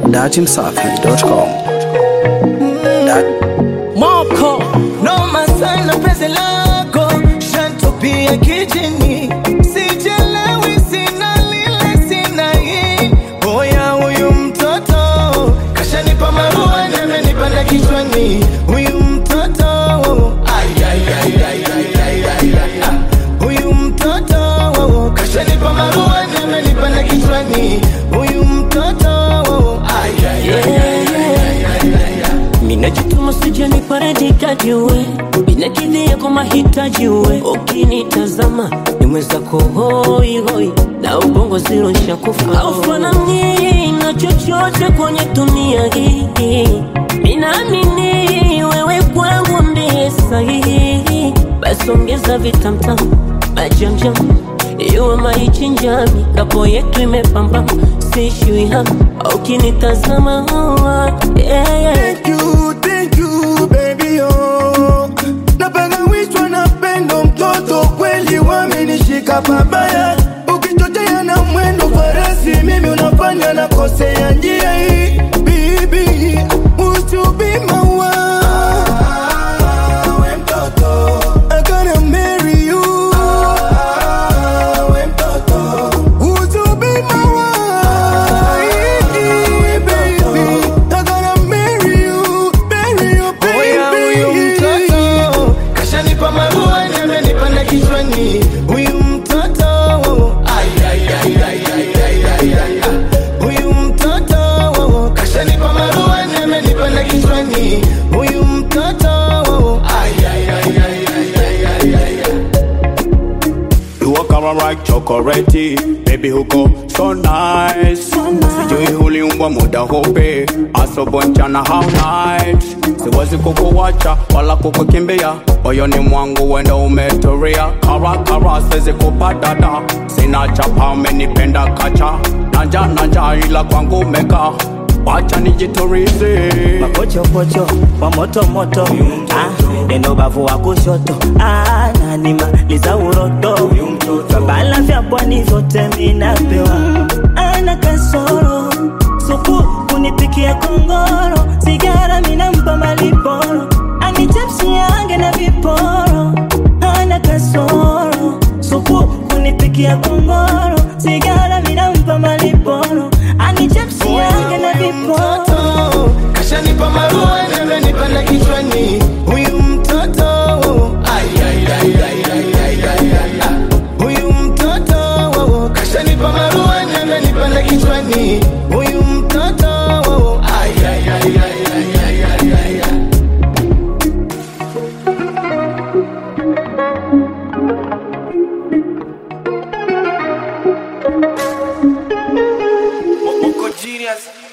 datimsafi.com. Moko noma sana penzi lako shantopia kijini sijelewi sina lile sina hii boya huyu mtoto kashanipa marua na amenipanda kichwani huyu mtoto Ay, ay, ay, ay, ay, ay, ay, ay, ah. huyu mtoto kashanipa marua na amenipanda kichwani huyu mtoto Ay, ay, ay, ay, ay, ay, ay, ay, ay. Minajituma sijani paradikaji we inakidhia kwa mahitaji we ukinitazama ni mwenzako hoi hoi na ubongo zero nshakufa aufanani na chochote kwenye dunia hii minaamini wewe kwangu ndiye sahihi basi ongeza vitamtam majamjam iwe maichinjami kapo yetu imepamba sishui hapa ukinitazama yeah, yeah. Thank you, thank you, baby, oh. Napangawishwa na pendo mtoto kweli wamenishika pabaya ukichochea na mwendo farasi mimi unafanya na kosea njia hii bibi uchubima we mtoto I gotta marry you we mtoto uchubima baby I gotta marry you marry you Oya huyu baby mtoto kashanipa marua na amenipanda kichwani huyu mtoto Ay, ay, ay, ay, ay, ay, ay, ay, ah. huyu mtoto kashanipa marua na amenipanda kichwani huyu mtoto Ay, ay, ay, ay, ay, ay, ay, ay, ay. You walk around like chocolate, baby huko so nice. Sijui uliumbwa muda hope, asobonchana how night. Siwezi kukuwacha wala kukukimbia, moyoni mwangu wenda umetoria. Kara kara siwezi kupadada, sina chapa umenipenda kacha. Nanja nanja ila kwangu meka, wacha nijiturize. mapochopocho wa moto moto ah, neno bavu wa kushoto ah, nanimaliza uroto babala vya pwani vyote minapewa ana kasoro supu kunipikia kongoro sigara minampa maliporo anichapsiange na viporo ana kasoro supu kunipikia kongoro sigara minampa maliporo anichapsiange na viporo mtoto kashanipa marua na amenipanda kichwani huyu mtoto Ay, ay, ay, ay, ay, ay, ay, ay, ah. huyu mtoto kashanipa marua na amenipanda kichwani huyu mtoto Ay, ay, ay, ay, ay, ay, ay, ay, ay. Moko genius